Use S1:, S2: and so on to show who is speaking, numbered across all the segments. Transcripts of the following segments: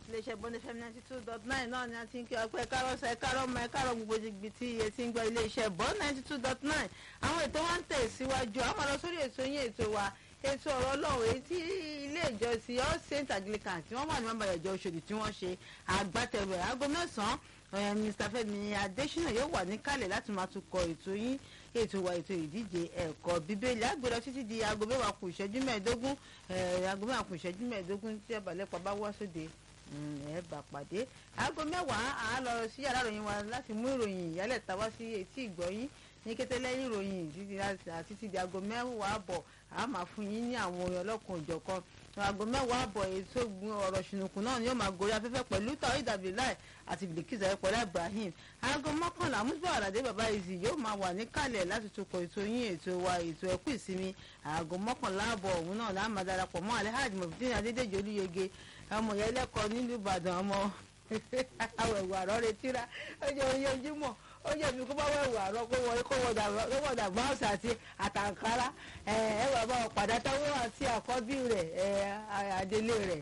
S1: iléeṣẹ́ bọ́ndé fm ninety two dot nine náà ni a ti ń kí ọpẹ́ kárọ́sẹ̀ kárọ́mọ kárọ́ gbogbo ibi tí iye ti ń gbọ́ iléeṣẹ́ bọ́n ninety two dot nine àwọn ètò wa ń tẹ̀ síwájú àwọn lọ sórí ètò yín ètò wa ètò ọ̀rọ̀ ọlọ́run èyí tí ilé ìjọsìn all saint anglican tí wọ́n wà ní mọ́bàlẹ̀ ìjọ Òṣòdì tí wọ́n ṣe àgbàtẹ̀rù ẹ̀ aago mẹ́sàn-án mr fẹ́mi adésínà yóò wà níkàlẹ̀ láti máa tukọ̀ ètò yín ètò wa ètò ìdíje ẹ̀kọ́ bíbélì àgbèrè títí di aago mẹ́wàá kù ìṣẹ́jú mẹ́ẹ̀ẹ́dógún aago mẹ́wàá kù ìṣẹ́jú mẹ́ẹ̀ẹ́dógún tí ọ̀bàlẹ́pà bá wá sóde ẹ bá pàdé aago mẹ́wàá à á lọ sí yàrá ìròyìn wa láti mú ìròyìn ìyálẹ̀ ta wá sí etí ìgbọ́yín ní kété lẹ́yìn ìròyìn títí di aago mẹ́wàá àbọ̀ a máa fún yín ní àwọn orin ọlọ́kan òjọ̀kan aago mẹ́wàá àbọ̀ ètò ọ̀rọ̀ ṣùnùkùn náà ni yóò máa gorí afẹ́fẹ́ pẹ̀lú tàwọn ìdàbíláì àti bìlìkìsà ẹ̀pọ̀lá ibrahim aago mọ́kànlá musba aládé bàbá ìzì yóò máa wà níkàlẹ̀ láti tukọ̀ ètò yín ètò wa ètò ẹ̀kú ìsinmi aago mọ́kànlá àbọ̀ òun náà la máa darapọ̀ mọ́ alhaji mọ̀fídín adédèjì olúyege ọmọ ìyá ẹlẹ́kọ̀ọ́ nílùú ìbàdàn ọmọ awẹ̀wò àrọ́ retíra ọjọ́ ojoojúmọ́ ó jẹ́ mi kó bá wẹ̀wò àrọ́ kó wọ kó wọ dà báwùsì àti àtàǹkárá ẹ ẹ wà bá wọn padà táwọn àti àkọ́bí rẹ̀ ẹ adélé rẹ̀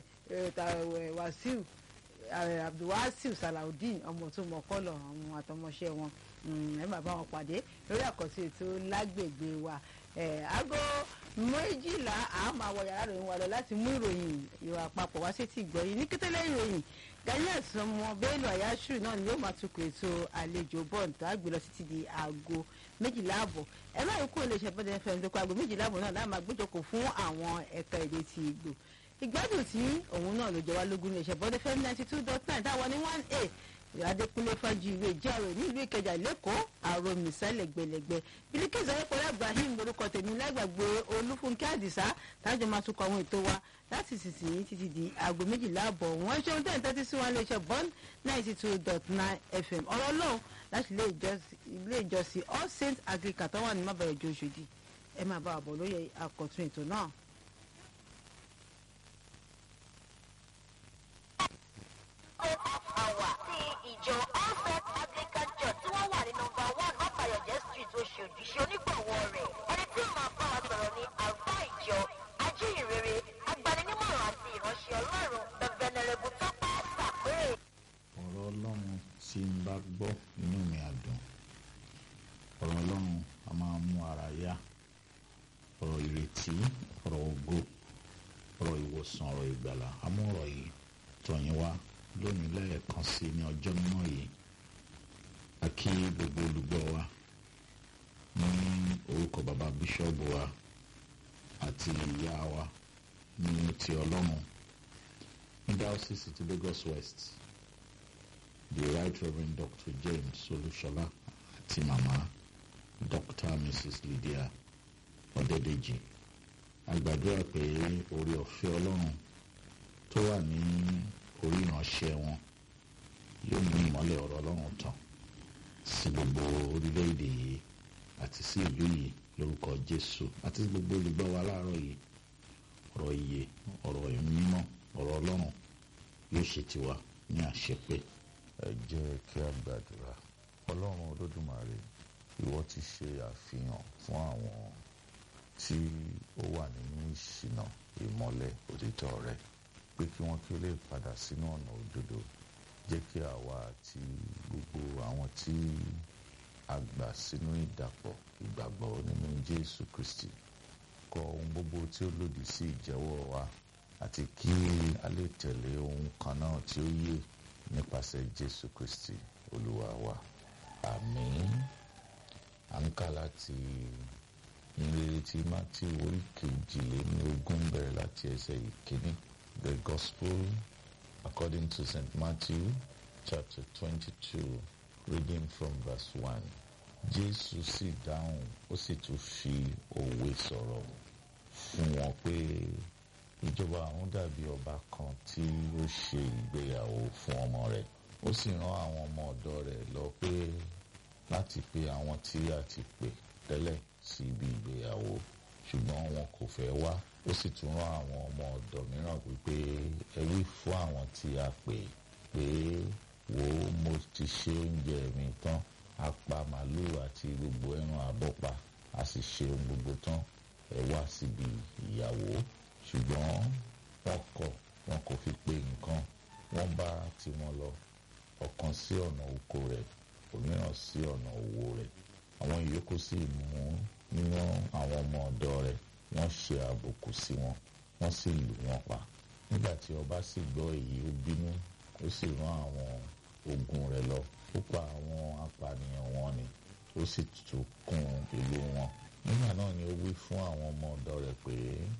S1: wàsíù abdulwasiu salaudeen ọmọ tó mọ kọlọ àwọn àtọmọṣẹ wọn ẹ bá bá wọn pàdé lórí àkọsí ètò lágbègbè wa aago méjìlá a máa wọ yàrá ìròyìn wa lọ láti mú ìròyìn ìwà àpapọ̀ wá sétí ìgbọ́yìn ní kétélé ìròyìn daniel sọmọ bello ayáṣù náà ni yóò máa tukọ̀ ètò àlejò bọ́ọ̀n tó àgbè lọ títí di aago méjìlá àbọ̀ ẹ má yẹ kó lè ṣe bọ́dẹ̀ fẹ́ẹ́ tó kọ aago méjìlá àbọ̀ náà láà máa gbéjọkọ̀ fún àwọn ẹ̀ka èdè ti ìgbò ìgbádùn tí òun náà ló jẹ wá lógún ní ìṣẹ̀bọ́dẹ̀ fẹ́ẹ́ ninety two dot nine táwọn ní one a adékúnlé fájú ìwé ìjárò nílùú ìkẹjà lẹ́kọ̀ọ́ àrò mìsálẹ̀ gbẹlẹgbẹ bílíkìsì ayépọ̀lá ibrahim lórúkọ tèmi lágbàgbé olúfúnkẹ́ àdìsá tájọ máa tukọ̀ àwọn ètò wa láti sísìn títí di aago méjìlá àbọ̀ wọ́n ṣeun tẹ́ ń tẹ́tí sí wọn léṣe bond ninety two dot nine fm ọ̀rọ̀ lóhùn láti ilé ìjọsìn all saints anglican tó wà ní mábàrẹ̀ ìjọ Òṣòdì ẹ máa bá àbọ̀ lóye àkọ́tún ètò náà.
S2: àwà tí ìjọ alfred anglican church tí wọ́n wà ní nọ́mbà one ọ̀pàyọ̀jẹ́ street Òṣòdì ṣe onígbọ̀wọ́ rẹ̀ ẹni tí ó máa bá wa sọ̀rọ̀ ní àlùfáà ìjọ ajíhìnrere agbaninímọ̀ràn àti ìránṣẹ́ ọlọ́run the venerable tọ́pẹ́ sàpérè.
S3: ọ̀rọ̀ ọlọ́run tí ń bá gbọ́ inú mi á dùn ọ̀rọ̀ ọlọ́run a máa mú ara yá ọ̀rọ̀ ìrètí ọ̀rọ̀ ògo ọ̀rọ̀ ìwòsàn ọ̀rọ̀ ìgbàlà àmú ọ̀rọ̀ yìí tọ̀yìn wá lónìí lẹ́ẹ̀kan sí ní ọjọ́ mímọ́ yìí a kí gbogbo olùgbọ́ wa ní orúkọ bàbá bíṣọ́ọ̀bù wa àti ìyá wa ní ti ọlọ́run ní diocese ti Lagos West the right reverend Dr. James Olúṣọlá àti màmá Dr. Mrs. Lydia Ọ̀dẹ́dẹ́jì a gbàdúrà pé orí ọ̀fẹ́ ọlọ́run tó wà ní orí ìránṣẹ́ wọn yóò mú ìmọ́lẹ̀ ọ̀rọ̀ ọlọ́run tàn sí gbogbo orílẹ̀-èdè yìí àti sí ìlú yìí lórúkọ Jésù àti sí gbogbo olùgbọ́ wa láàárọ̀ yìí ọ̀rọ̀ ìyè ọ̀rọ̀ ìmímọ́ ọ̀rọ̀ ọlọ́run yóò ṣe tiwa ní àṣepé.
S4: ẹ jẹ́ kí a gbàdúrà ọlọ́run olódùmarè ìwọ ti ṣe àfihàn fún àwọn tí ó wà nínú ìṣìnà ìmọ́lẹ̀ òtítọ́ rẹ pé kí wọ́n kí ó lè padà sínú ọ̀nà òdodo jẹ́ kí àwa àti gbogbo àwọn tí a gbà sínú ìdàpọ̀ ìgbàgbọ́ nínú Jésù Kristi kọ ohun gbogbo tí ó lòdì sí ìjẹ́wọ́ wa àti kí a lè tẹ̀lé ohun kan náà tí ó yè nípasẹ̀ Jésù Kristi Olúwa wa àmín à ń kà láti ìrere tí Matthew orí kejìlélógún bẹ̀rẹ̀ láti ẹsẹ̀ ìkíní the gospel according to St. Matthew chapter twenty-two reading from verse one Jésù sì dáhùn ó sì tún fi òwe sọ̀rọ̀ fún wọn pé ìjọba àwọn dàbí ọba kan tí ó ṣe ìgbéyàwó fún ọmọ rẹ̀ ó sì rán àwọn ọmọ ọ̀dọ̀ rẹ̀ lọ pé láti pe àwọn tí a ti pè tẹ́lẹ̀ sí ibi ìgbéyàwó ṣùgbọ́n wọn kò fẹ́ wá ó sì tún rán àwọn ọmọ ọ̀dọ̀ mìíràn wípé ẹ wí fún àwọn tí a pè pé wò ó mo ti ṣe oúnjẹ mi tán a pa màlúù àti gbogbo ẹran àbọ́pa a sì ṣe ohun gbogbo tán ẹ wá síbi ìyàwó ṣùgbọ́n wọ́n kọ̀ wọn kò fi pe nǹkan wọ́n bá tiwọn lọ ọ̀kan sí ọ̀nà oko rẹ̀ òmíràn sí ọ̀nà òwò rẹ̀ àwọn ìyókù sì mú nínú àwọn ọmọ ọ̀dọ̀ rẹ̀ wọ́n ṣe àbùkù sí wọn wọ́n sì lù wọ́n pa nígbà tí ọba sì gbọ́ èyí ó bínú ó sì rán àwọn ogun rẹ̀ lọ ó pa àwọn apànìyàn wọn ni ó sì tún kún ìlú wọn nígbà náà ni ó wí fún àwọn ọmọ ọ̀dọ̀ rẹ̀ pé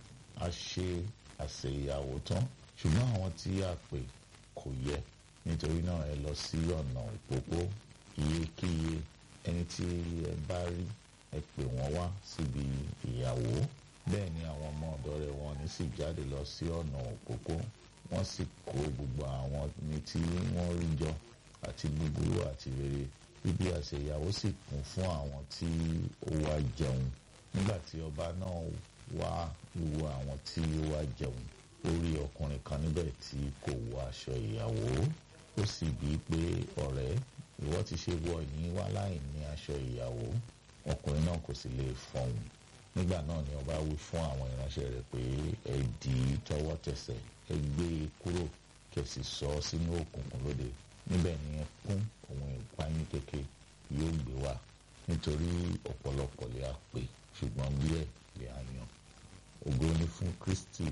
S4: a ṣe àsè ìyàwó tán ṣùgbọ́n àwọn tí a pè kò yẹ nítorí náà ẹ lọ sí ọ̀nà òpópó iyekíye ẹni tí ẹ bá rí ẹ pè wọ́n wá síbi ìyàwó bẹ́ẹ̀ ni àwọn ọmọ ọ̀dọ̀ rẹ̀ wọn ní sì jáde lọ sí ọ̀nà òpópó wọ́n sì kó gbogbo àwọn ní tí wọ́n rí jọ àti búburú àti rere bíbí àṣẹ ìyàwó sì kún fún àwọn tí ó wá jẹun nígbà tí ọba náà wá wo àwọn tí ó wá jẹun ó rí ọkùnrin kan níbẹ̀ tí kò wọ aṣọ ìyàwó ó sì bí i pé ọ̀rẹ́ ìwọ ti ṣe wọ yìí wá láì ní aṣọ ìyàwó ọkùnrin náà kò sì lè fọhùn nígbà náà ni ọba wí fún àwọn ìránṣẹ́ rẹ̀ pé ẹ dì í tọwọ́ tẹsẹ̀ ẹ gbé e kúrò kẹsì sọ ọ́ sínú òkùnkùn lóde níbẹ̀ ni ẹ kún òun ìpayín kéke yóò gbé wá nítorí ọ̀pọ̀lọpọ̀ lè á pè ṣùgbọ́n díẹ̀ lè á yan ògo ni fún Kristi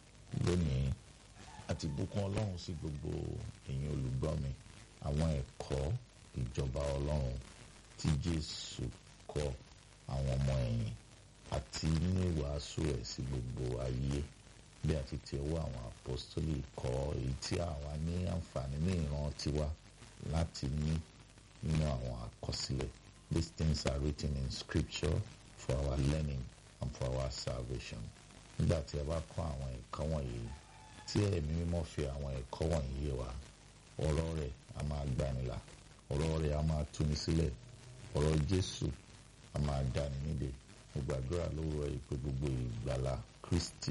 S4: lónìí àti bùkún Ọlọ́run sí gbogbo ẹ̀yin olùgbọ́ mi àwọn ẹ̀kọ́ ìjọba Ọlọ́run tí Jésù kọ́ àwọn ọmọ ẹ̀yìn àti nínú ìwàásù ẹ̀ sí gbogbo ayé bí a ti ti ọwọ́ àwọn apostoli kọ́ èyí tí àwa ní àǹfààní ní ìran tiwa láti ní nínú àwọn àkọsílẹ̀ these things are written in scripture for our learning and for our salvation nígbà tí a bá kọ́ àwọn ẹ̀kọ́ wọ̀nyí tí ẹ̀mí mímọ́ fi àwọn ẹ̀kọ́ wọ̀nyí yé wa ọ̀rọ̀ rẹ̀ a máa gbanilà ọ̀rọ̀ rẹ̀ a máa túni sílẹ̀ ọ̀rọ̀ Jésù a máa dáni nídè mo gbàdúrà lówùrọ̀ yìí pé gbogbo ìgbàlà Kristi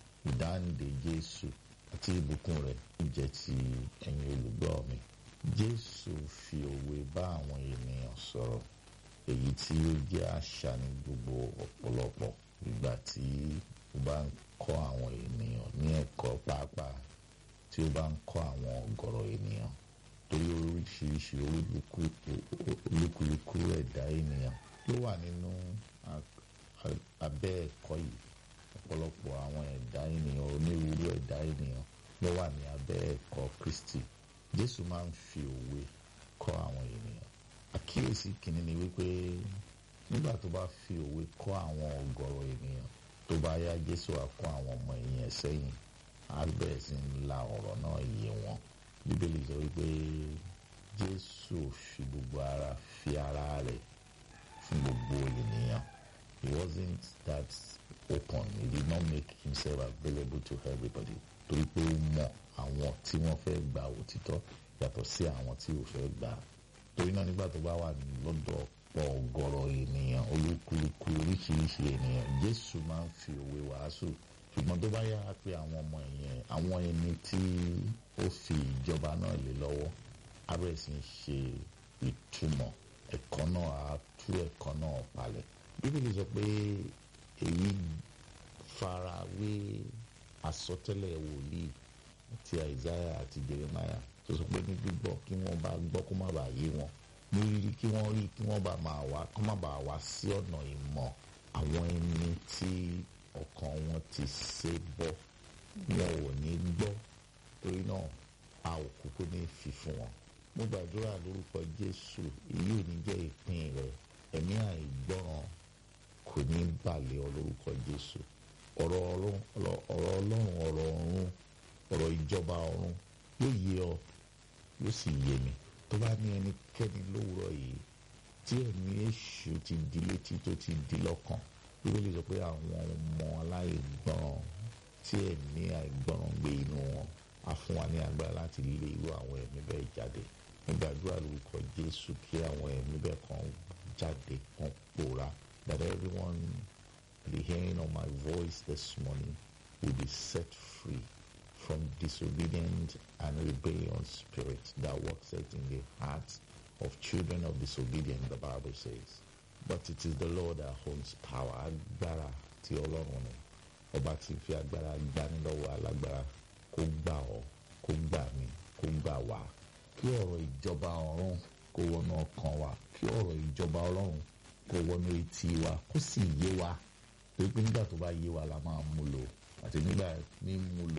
S4: ìdáǹdè Jésù àti ìbùkún rẹ̀ jẹ́ ti ẹ̀yin olùgbọ́ mi Jésù fi òwe bá àwọn ènìyàn sọ̀rọ̀ èyí tí ó jẹ́ àṣà ní gbogbo ọ̀pọ̀lọpọ̀ ìgbà tí ó bá ń kọ́ àwọn ènìyàn ní ẹ̀kọ́ pàápàá tí ó bá ń kọ́ àwọn ọ̀gọ̀rọ̀ ènìyàn torí oríṣiríṣi olúkúlùkù ẹ̀dá ènìyàn ló wà nínú abẹ́ ẹ̀kọ́ yìí ọ̀pọ̀lọpọ̀ àwọn ẹ̀dá ènìyàn onírúurú ẹ̀dá ènìyàn ló wà ní abẹ́ ẹ̀kọ́ Kristi Jésù máa ń fi òwe kọ́ àwọn ènìyàn àkíyèsí kìíní ni wípé nígbà tó bá fi òwe kọ́ àwọn ọ̀gọ̀rọ̀ ènìyàn tó bá yá Jésù á kọ́ àwọn ọmọ ẹ̀yìn ẹ̀ sẹ́yìn á bẹ̀rẹ̀ sí ń la ọ̀rọ̀ náà yé wọn Bíbélì sọ wípé Jésù fi gbogbo ara fi ara rẹ̀ fún gbogbo ènìyàn he wasn't that open he did not make himself available to everybody torí pé ó mọ àwọn tí wọ́n fẹ́ gba òtítọ́ yàtọ̀ sí àwọn tí ò fẹ́ gbà torí náà nígbà tó bá wà lọ́dọ̀ pọ̀ ọ̀gọ̀rọ̀ ènìyàn olúkúlùkù oríṣiríṣi ènìyàn Jésù máa ń fi òwe wàásù ṣùgbọ́n tó bá yára pé àwọn ọmọ ẹ̀yìn àwọn ẹni tí ó fi ìjọba náà lé lọ́wọ́ abẹ́rẹ́ sì ń ṣe ìtumọ̀ ẹ̀kọ́ náà á tú ẹ̀kọ́ náà palẹ̀ bíbélì sọ pé èyí fara wé àsọtẹ́lẹ̀ wòlíì ti àìsáyà àti jeremiah tó sọ pé ní gbígbọ́ kí wọ́n bá gbọ́ kó má bàa yé wọn ní rírí kí wọ́n rí kí wọ́n bá máa wá kó má bàa wá sí ọ̀nà ìmọ̀ àwọn ẹni tí ọkàn wọn ti ṣe bọ́ wọn ò ní gbọ́ torí náà a ò kúkú ní fi fún wọn mo gbàdúrà lórúkọ jésù èyí ò ní jẹ́ ìpín rẹ ẹ̀mí àìgbọràn kò ní balẹ̀ ọ lórúkọ jésù ọ̀rọ̀ ọlọ́run ọ̀rọ̀ ọlọ́run ọ̀rọ̀ ọ̀run ọ̀rọ̀ ìjọba ọ̀run yóò yé ọ yóò sì yé mi tó bá ní ẹnikẹ́ni lówùrọ̀ yìí tí ẹ̀mí èṣù ti di létí tó ti di lọ́kàn bíbélì sọ pé àwọn ọmọ aláìgbọràn tí ẹ̀mí àìgbọràn gbé inú wọn á fún wa ní agbára láti lé irú àwọn ẹ̀mí bẹ́ẹ̀ jáde nígbàdúrà lórúkọ jésù kí àwọn ẹ̀mí bẹ́ẹ̀ kan jáde kan pòórá that everyone the hearing of my voice this morning will be set free from disobedient and rebellious spirit that works out in the hearts of children of disobedience, the Bible says. But it is the Lord that holds power. Agbára tí Ọlọ́run ni. Ọba tí fi agbára gbani lọ́wọ́ alágbára kó gbà ọ́, kó gbà mí, kó kó gbà wá kí ọ̀rọ̀ ìjọba ọ̀run kó wọnú ọkàn wa kí ọ̀rọ̀ ìjọba ọlọ́run kó wọnú etí wa kó sì yé wa torí pé nígbà tó bá yé wa la máa mú lò àti nígbà mímú lò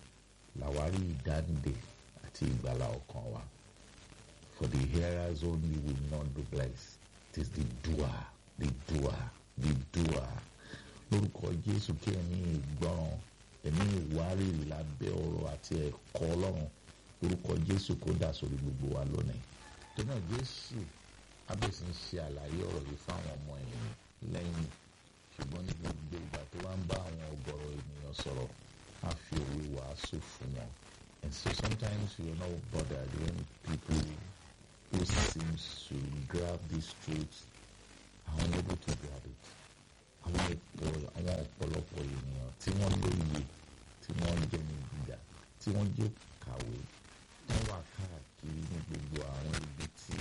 S4: làwárí ìdáǹdè àti ìgbàlà ọkàn wa for the hearers only will not be blessed it is the doer the doer the doer lórúkọ jésù kí ẹ̀mí ìgbọràn ẹ̀mí ìwárìrì lábẹ́ ọ̀rọ̀ àti ẹ̀kọ́ ọlọ́run lórúkọ jésù kó dà sórí gbogbo wa lónìí tó náà jésù abẹ́sí ń ṣe àlàyé ọ̀rọ̀ yìí fáwọn ọmọ ẹ̀yìn lẹ́yìn ṣùgbọ́n ní gbogbo ìgbà tó bá ń bá àwọn ọ̀gọ̀rọ̀ ènìyàn sọ̀rọ̀ á fi òwe wàásù fún wọn and so sometimes you are not bothered when people who seems to grab this truth are unable to grab it àwọn ẹ̀pọ̀ àwọn ọ̀pọ̀lọpọ̀ ènìyàn tí wọ́n lóye tí wọ́n jẹ́ ní gíga tí wọ́n jẹ́ kàwé wọ́n wà káàkiri ní gbogbo àwọn ibi tí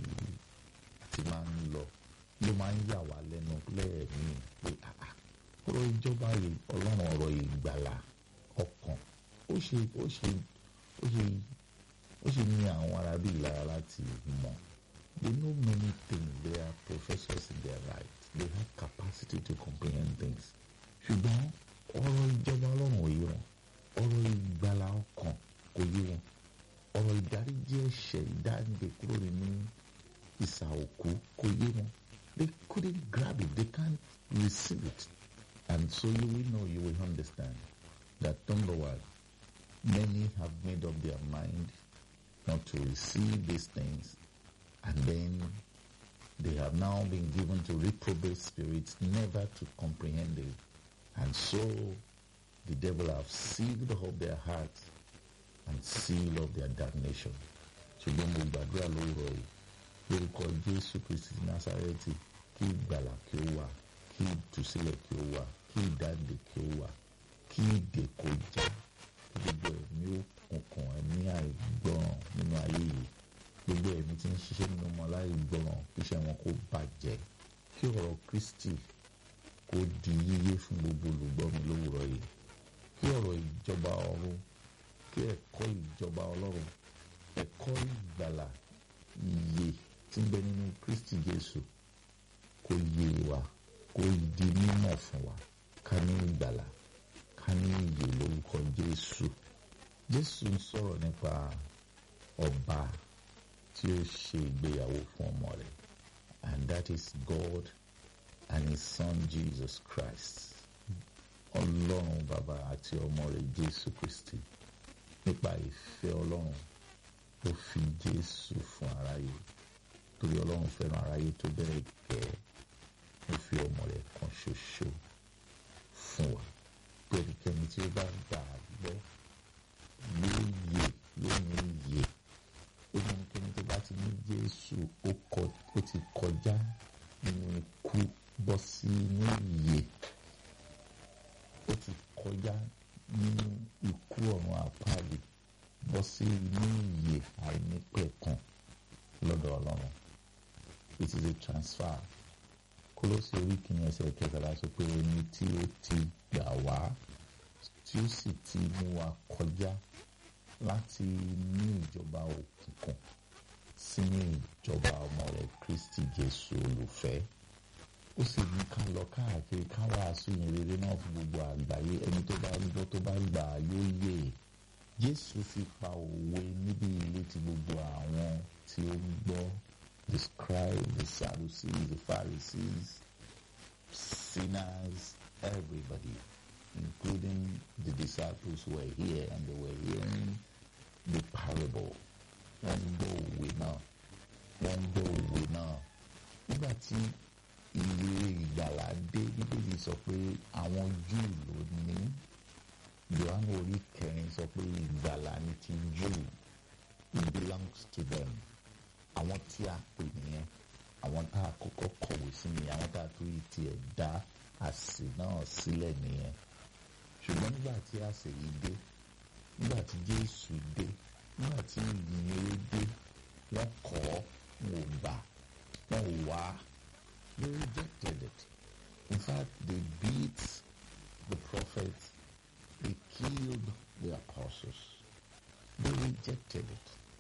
S4: ti máa ń lọ ló máa ń yà wá lẹ́nu lẹ́ẹ̀mí pé àà ọ̀rọ̀ ìjọba ọlọ́run ọ̀rọ̀ ìgbàlà ọkàn ó ṣe ó ṣe ó ṣe ó ṣe ní àwọn arábí lára láti mọ̀ they know many things they are professors in their right they have capacity to comprehend things ṣùgbọ́n ọ̀rọ̀ ìjọba ọlọ́run ò yé wọn ọ̀rọ̀ ìgbàlà ọkàn kò yé wọn ọ̀rọ̀ ìdáríjì ẹ̀ṣẹ̀ ìdáǹdè kúrò nínú ìsà òkú kò yé wọn they couldn't grab it they can't receive it and so you will know you will understand that number one many have made up their mind not to receive these things and then they have now been given to reprobate spirits never to comprehend it and so the devil have sealed up their hearts and seal of their damnation. ṣùgbọ́n mo gbàdúrà lóòrọ̀ yìí lórúkọ jésù kristi násàrẹ́tì kí ìgbàlà kí ó wà kí ìtúsílẹ̀ kí ó wà kí ìdáǹdè kí ó wà kí ìdè kó já gbogbo ẹ̀mí òkùnkùn ẹ̀mí àìgbọràn nínú ayé yìí gbogbo ẹ̀mí tí ń ṣiṣẹ́ nínú ọmọ aláìgbọràn kí iṣẹ́ wọn kó bàjẹ́ kí ọ̀rọ̀ kristi kó di yíyé fún gbogbo olùgbọ́ mi lówùrọ̀ yìí kí ọ̀rọ̀ ìjọba ọ̀run kí ẹ̀kọ́ ìjọba ọlọ́run ẹ̀kọ́ ìgbàlà iye tí ń bẹ nínú kristi jésù kó yé wa kó di mímọ̀ fún wa ká ní ìgbàlà ká ní ìyè lórúkọ jésù jésù ń sọ̀rọ̀ nípa ọba tí ó ṣe ìgbéyàwó fún ọmọ rẹ̀ and that is God and his son Jesus Christ ọlọ́run bàbá àti ọmọ rẹ̀ jésù kristi nípa ìfẹ́ ọlọ́run ó fi jésù fún aráyé torí ọlọ́run fẹ́ràn aráyé tó bẹ̀rẹ̀ gẹ́ ó fi ọmọ rẹ̀ kan ṣoṣo fún wa pé ẹnikẹ́ni tí ó bá gbà á gbọ́ yóò yè yóò ní yè ó ní ẹnikẹ́ni tó bá ti ní jésù ó ti kọjá nínú ikú bọ́ sí inú ìyè ó ti kọjá nínú ikú ọ̀run àpáàdé bọ́ sí inú ìyè àìnípẹ̀kun lọ́dọ̀ ọlọ́run it is a transfer kólósì orí kìíní ẹsẹ̀ kẹtàlá sọ pé ẹni tí ó ti gbà wá tí ó sì ti mú wa kọjá láti inú ìjọba òkùnkùn sínú ìjọba ọmọ rẹ̀ kristi jésù olùfẹ́ ó sì ní ká lọ káàkiri ká wàásù yìn rere náà fún gbogbo àgbáyé ẹni tó bá gbọ́ tó bá gbà á yóò yè jésù sì pa òwe níbi ilé tí gbogbo àwọn tí ó gbọ́ the scribes the sadducees the pharisees sinners everybody including the disciples who were here and they were hearing the parable wọ́n gbọ́ òwe náà wọ́n gbọ́ òwe náà nígbà tí ìwé ìgbàlà dé bíbélì sọ pé àwọn júù ló ní johannu orí kẹrin sọ pé ìgbàlà ní ti júù it belongs to them àwọn tí a pè nìyẹn àwọn tá a kọ́kọ́ kọ̀wé sí nìyẹn àwọn tá a tó yìí tiẹ̀ dá àsè náà sílẹ̀ nìyẹn ṣùgbọ́n nígbà tí àsè yìí dé nígbà tí jésù dé nígbà tí ìyìnrere dé wọ́n kọ̀ ọ́ wọn ò gbà wọn ò wá they rejected it in fact they beat the prophets they killed the apostles they rejected it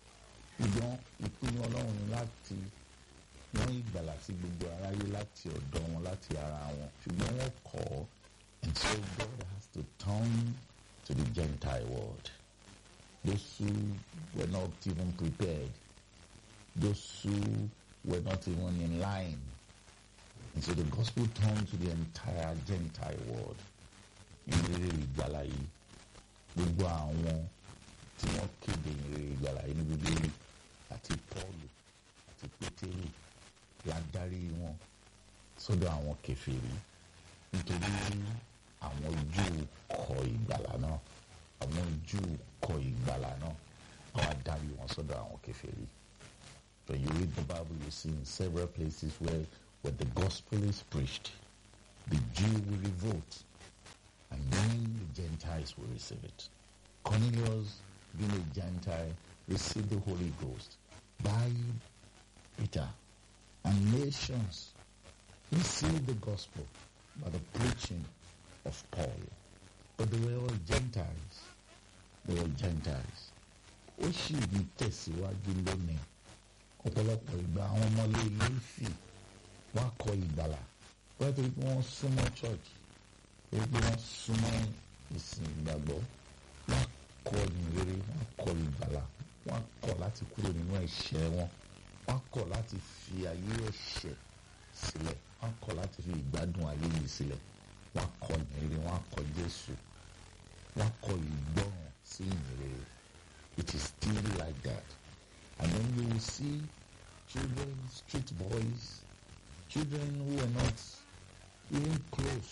S4: ṣùgbọ́n ìpinnu ọlọ́run ni láti wọ́n ìgbàlà sí gbogbo aráyé láti ọ̀dọ̀ wọn láti ara wọn ṣùgbọ́n wọ́n kọ̀ ọ́ and so God has to turn to the Gentile world those who were not even prepared those who were not even in line and so the gospel turned to the entire Gentile world ìrírí ìgbàlà yìí gbogbo àwọn tí wọ́n kéde ìrírí ìgbàlà yìí ní bíbélì àti Pọ́ọ̀lù àti Pétérù ládarí wọn sọ́dọ̀ àwọn kèfèrí nítorí àwọn Júù kọ̀ ìgbàlà náà àwọn Júù kọ̀ ìgbàlà náà àwọn adarí wọn sọ́dọ̀ àwọn kèfèrí. When you read the Bible, you see in several places where when the gospel is preached, the Jew will revolt, and then the Gentiles will receive it. Cornelius, being a Gentile, received the Holy Ghost by Peter, and nations received the gospel by the preaching of Paul. But they were all Gentiles. They were Gentiles. Ó sì ní tẹ̀síwájú lónìí. Ọ̀pọ̀lọpọ̀ ìgbà àwọn ọmọlé ilé ìfì wá kọ ìgbàlà. Wọ́n torí pé wọ́n súnmọ́ church. Torí pé wọ́n súnmọ́ ìsìn ìgbàgbọ́. Wọ́n kọ ìrere, wọ́n kọ ìgbàlà. Wọ́n kọ̀ láti kúrò nínú ẹ̀ṣẹ̀ wọn. Wọ́n kọ̀ láti fi ayé ẹ̀ṣẹ̀ sílẹ̀. Wọ́n kọ̀ láti fi ìgbádùn ayé yìí sílẹ̀. Wọ́n kọ ìrere, wọ́n kọ Jésù. Wọ́n kọ ìgbọràn sí ìrere. It is still like that. And then you will see children, street boys, children who are not even close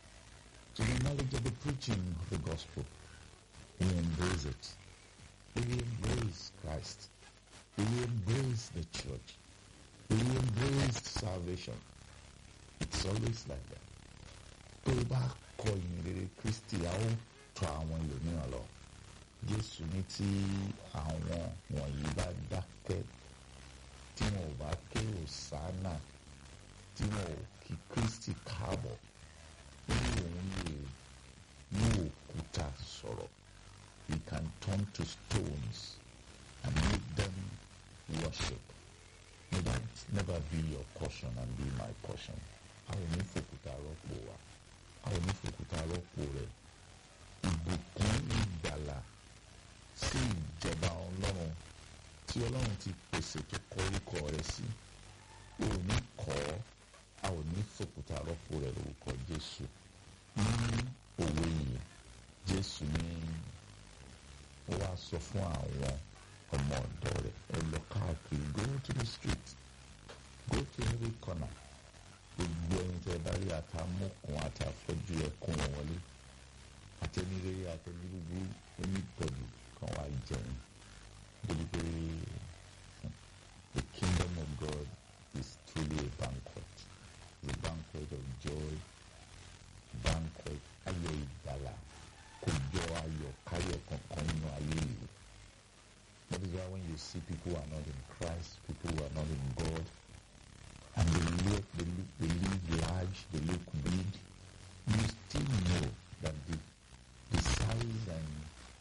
S4: to the knowledge of the preaching of the gospel. They embrace it. They embrace Christ. They embrace the church. They embrace salvation. It's always like that. Tó o bá kọ ìyìnrere Kristi, a ó tọ àwọn ẹlòmíràn lọ. Jésù ní tí àwọn wọ̀nyí bá dákẹ́ tí wọn ò bá ké òsánà tí wọn ò kí Kristi káàbọ̀ nínú òun lè mú òkúta sọ̀rọ̀ he can turn to stones and make them worship may that never be your portion and be my portion a ò ní fòkúta rọ́pò wa a ò ní fòkúta rọ́pò rẹ̀ ìbùkún ìgbàlà sí ìjọba ọlọ́run tí ọlọ́run ti pèsè tó kọ orúkọ rẹ̀ sí o ò ní kọ́ a ò ní fòkúta rọ́pò rẹ̀ lórúkọ jésù ní òwe yìí jésù ní ó wá sọ fún àwọn ọmọ ọ̀dọ́ rẹ̀ ẹ lọ káàkiri go to the street go to every corner gbogbo ẹni tẹ bá rí àtàmúkùn àtàfọ́jú ẹkún wọn wọlé àtẹnirere àtẹnirúgbú anybody kan wá jẹun débi pé the kingdom of God is truly a banquet the banquet of joy banquet ayọ̀ ìgbàlà kò jọ ayọ̀ káyọ̀ kankan nínú ayé yìí that is why when you see people who are not in Christ people who are not in God and they look they look they live large they look big you still know that the the size and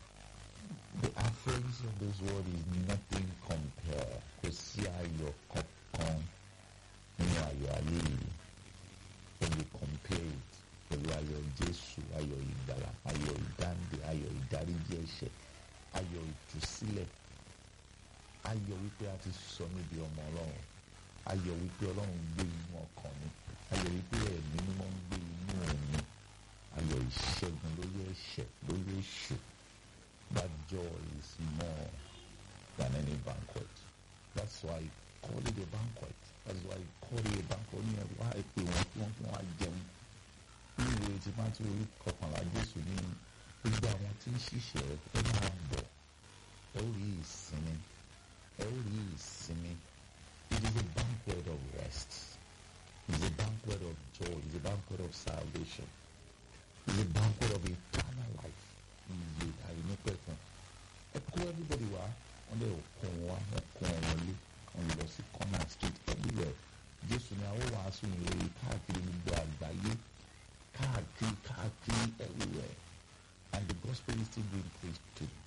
S4: the affluence of this world is nothing compared kò sí ayọ̀ kankan nínú ayọ̀ ayé yìí when you compare it pẹ̀lú ayọ̀ Jésù ayọ̀ ìgbàlà ayọ̀ ìdáǹdè ayọ̀ ìdáríjì ẹ̀ṣẹ̀ ayọ̀ ìtúsílẹ̀ ayọ̀ wípé a ti sọ mí di ọmọ Ọlọ́run ayọ̀ wípé Ọlọ́run gbé inú ọkàn mi ayọ̀ wípé ẹ̀mí mímọ́ ń gbé inú mi ayọ̀ ìṣẹ́gun lórí ẹ̀ṣẹ̀ lórí èṣù that joy is more than any banquet that's why he call it a banquet that's why he call it a banquet ní ẹ̀rọ wá pé wọ́n kí wọ́n kí wọ́n á jẹun ní ìwé tí máa tún orí kọkànlá Jésù ní gbogbo àwọn tí ń ṣiṣẹ́ ẹ máa bọ̀ ẹ ó rí ìsinmi ẹ ó rí ìsinmi it is a banquet of rest it is a banquet of joy it is a banquet of salvation it is a banquet of eternal life iye àìnípẹ̀kun ẹ kó everybody wá wọ́n lè kún wá wọ́n kún wọn lé wọ́n lè lọ sí corner street everywhere Jésù ni àwọn wàásù ìròyìn káàkiri gbogbo àgbáyé káàkiri káàkiri everywhere and the gospel is still being preached to